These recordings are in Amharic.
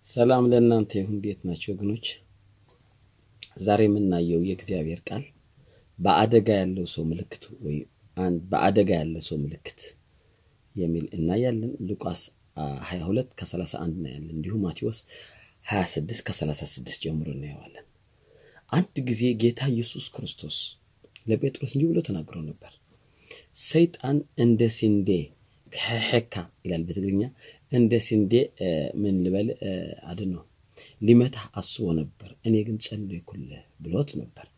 ሰላም ለእናንተ ይሁን። እንዴት ናቸው ወገኖች? ዛሬ የምናየው የእግዚአብሔር ቃል በአደጋ ያለው ሰው ምልክት ወይ በአደጋ ያለ ሰው ምልክት የሚል እናያለን። ሉቃስ 22 ከ31 እናያለን። እንዲሁም ማቴዎስ 26 ከ36 ጀምሮ እናየዋለን። አንድ ጊዜ ጌታ ኢየሱስ ክርስቶስ ለጴጥሮስ እንዲህ ብሎ ተናግሮ ነበር። ሰይጣን እንደ ስንዴ ከሄካ ይላል በትግርኛ እንደ ስንዴ ምን ልበል አድን ነው ሊመታህ አስቦ ነበር፣ እኔ ግን ጸለይኩልህ ብሎት ነበር።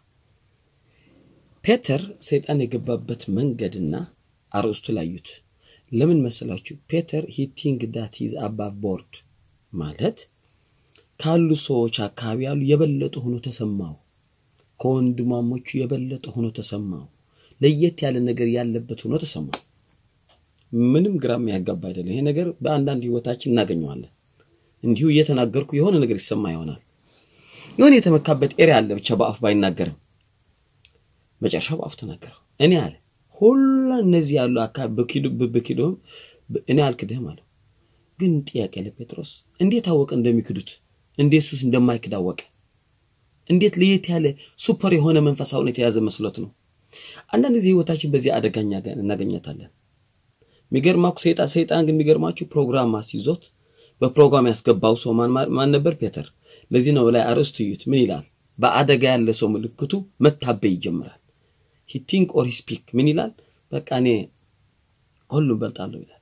ፔተር ሰይጣን የገባበት መንገድና አርዕስቱ ላዩት። ለምን መሰላችሁ? ፔተር ሂ ቲንክ ዳት ሂዝ አባቭ ቦርድ ማለት ካሉ ሰዎች አካባቢ ያሉ የበለጠ ሆኖ ተሰማው። ከወንድማሞቹ የበለጠ ሆኖ ተሰማው። ለየት ያለ ነገር ያለበት ሆኖ ተሰማው። ምንም ግራ የሚያጋባ አይደለም። ይሄ ነገር በአንዳንድ ህይወታችን እናገኘዋለን። እንዲሁ እየተናገርኩ የሆነ ነገር ይሰማ ይሆናል። የሆነ የተመካበት ኤሪያ አለ፣ ብቻ በአፍ ባይናገርም መጨረሻ በአፍ ተናገረው። እኔ አለ ሁላ እነዚህ ያሉ አካባቢ ብክዶም እኔ አልክድህም አለው። ግን ጥያቄ ለጴጥሮስ እንዴት አወቀ እንደሚክዱት? እንዴት ሱስ እንደማይክድ አወቀ? እንዴት ለየት ያለ ሱፐር የሆነ መንፈሳዊነት የያዘ መስሎት ነው? አንዳንድ ጊዜ ህይወታችን በዚህ አደጋኛ እናገኘታለን። የሚገርማችሁ ሰይጣን ሰይጣን ግን የሚገርማችሁ ፕሮግራም አስይዞት በፕሮግራም ያስገባው ሰው ማን ነበር? ፔተር። ለዚህ ነው ላይ አርዕስቱ እዩት። ምን ይላል? በአደጋ ያለ ሰው ምልክቱ መታበይ ይጀምራል። ሂ ቲንክ ኦር ሂ ስፒክ ምን ይላል? በቃ እኔ ሁሉ እበልጣለሁ ይላል።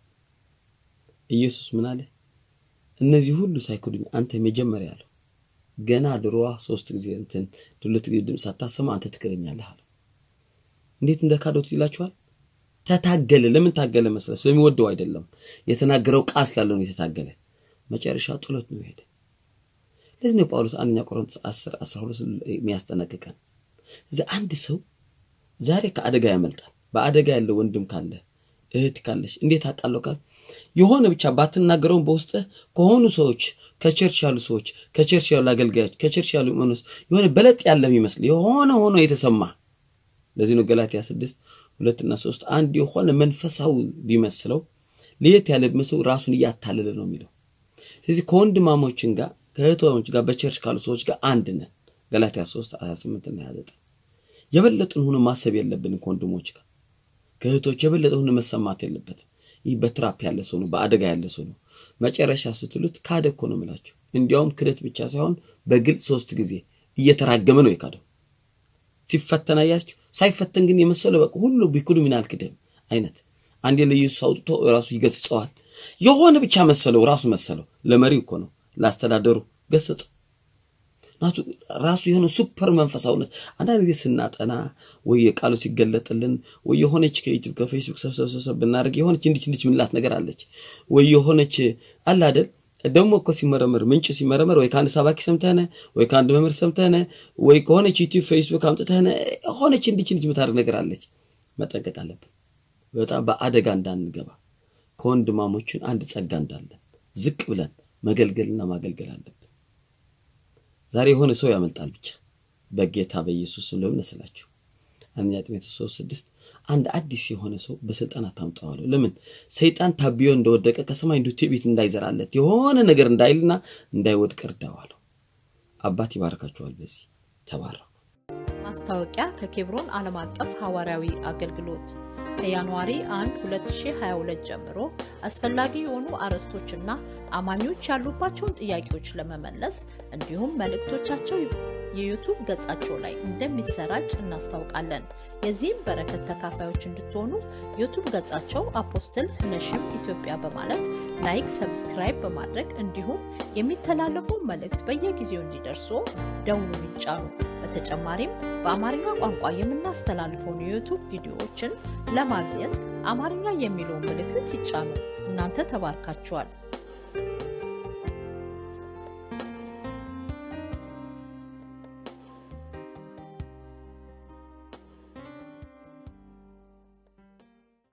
ኢየሱስ ምን አለ? እነዚህ ሁሉ ሳይክዱኝ አንተ መጀመሪያ ያለው ገና ድሮዋ ሶስት ጊዜ እንትን ሁለት ጊዜ ድምፅ ሳታሰማ አንተ ትክደኛለህ አለው። እንዴት እንደካዶት ይላችኋል። ተታገለ። ለምን ታገለ መሰለህ? ስለሚወደው አይደለም። የተናገረው ቃል ስላለ ነው የተታገለ። መጨረሻ ጥሎት ነው ሄደ። ለዚህ ነው ጳውሎስ አንደኛ ቆሮንቶስ 10 12 የሚያስጠነቅቀን እዚ አንድ ሰው ዛሬ ከአደጋ ያመልጣል። በአደጋ ያለ ወንድም ካለ እህት ካለች እንዴት አውቃለሁ ካል የሆነ ብቻ ባትናገረውን በውስጥህ ከሆኑ ሰዎች ከቸርች ያሉ ሰዎች ከቸርች ያሉ አገልጋዮች ከቸርች ያሉ መኖስ የሆነ በለጥ ያለ የሚመስል የሆነ ሆኖ የተሰማ ለዚህ ነው ገላትያ ስድስት ሁለትና ሶስት አንድ የሆነ መንፈሳዊ ቢመስለው ለየት ያለ ቢመስለው ራሱን እያታለለ ነው የሚለው። ስለዚህ ከወንድማሞችን ጋር ከእህቶች ጋር በቸርች ካሉ ሰዎች ጋር አንድ ነን። ገላትያ 3 28 እና 29 የበለጥን ሆኖ ማሰብ የለብንም ከወንድሞች ጋር ከእህቶች የበለጠ ሆኖ መሰማት የለበትም። ይህ በትራፕ ያለ ሰው ነው፣ በአደጋ ያለ ሰው ነው። መጨረሻ ስትሉት ካደ እኮ ነው የምላችሁ። እንዲያውም ክደት ብቻ ሳይሆን በግልጽ ሶስት ጊዜ እየተራገመ ነው የካደው። ሲፈተን አያችሁ። ሳይፈተን ግን የመሰለው በቃ ሁሉ ቢክዱ ምን አልክድም አይነት አንዴ ለኢየሱስ አውጥቶ ራሱ ይገስጸዋል። የሆነ ብቻ መሰለው ራሱ መሰለው። ለመሪው እኮ ነው ላስተዳደሩ ገሰጸው። ናቱ ራሱ የሆነ ሱፐር መንፈሳዊነት አንዳንድ ጊዜ ስናጠና ወይ የቃሉ ሲገለጥልን ወይ የሆነች ከዩቲዩብ ከፌስቡክ ሰብሰብ ብናደርግ የሆነች እንዲች እንዲች ምንላት ነገር አለች ወይ የሆነች አለ አይደል ደግሞ እኮ ሲመረመር ምንጭ ሲመረመር ወይ ከአንድ ሰባኪ ሰምተህነ ወይ ከአንድ መምህር ሰምተህነ ወይ ከሆነች ዩቲዩብ ፌስቡክ አምጥተህነ ሆነች እንዲች እንዲች የምታደርግ ነገር አለች። መጠንቀቅ አለብን በጣም በአደጋ እንዳንገባ ከወንድማሞችን አንድ ጸጋ እንዳለን ዝቅ ብለን መገልገልና ማገልገል አለብን። ዛሬ የሆነ ሰው ያመልጣል ብቻ በጌታ በኢየሱስ ስም ለምን መስላችሁ? አንደኛ ጢሞቴዎስ ሶስት ስድስት አንድ አዲስ የሆነ ሰው በስልጣን አታምጣዋለሁ። ለምን ሰይጣን ታቢዮ እንደወደቀ ከሰማይ እንዲሁ ትዕቢት እንዳይዘራለት የሆነ ነገር እንዳይልና እንዳይወድቅ እርዳዋለሁ። አባት ይባርካችኋል። በዚህ ተባረኩ። ማስታወቂያ ከኬብሮን ዓለም አቀፍ ሐዋርያዊ አገልግሎት ከጃንዋሪ 1 2022 ጀምሮ አስፈላጊ የሆኑ አርዕስቶችና አማኞች ያሉባቸውን ጥያቄዎች ለመመለስ እንዲሁም መልእክቶቻቸው የዩቱብ ገጻቸው ላይ እንደሚሰራጭ እናስታውቃለን። የዚህም በረከት ተካፋዮች እንድትሆኑ ዩቱብ ገጻቸው አፖስትል ነሽም ኢትዮጵያ በማለት ላይክ፣ ሰብስክራይብ በማድረግ እንዲሁም የሚተላለፉ መልእክት በየጊዜው እንዲደርሱ ደውሉን ይጫኑ። በተጨማሪም በአማርኛ ቋንቋ የምናስተላልፈውን የዩቱብ ቪዲዮዎችን ለማግኘት አማርኛ የሚለውን ምልክት ይጫኑ። እናንተ ተባርካችኋል።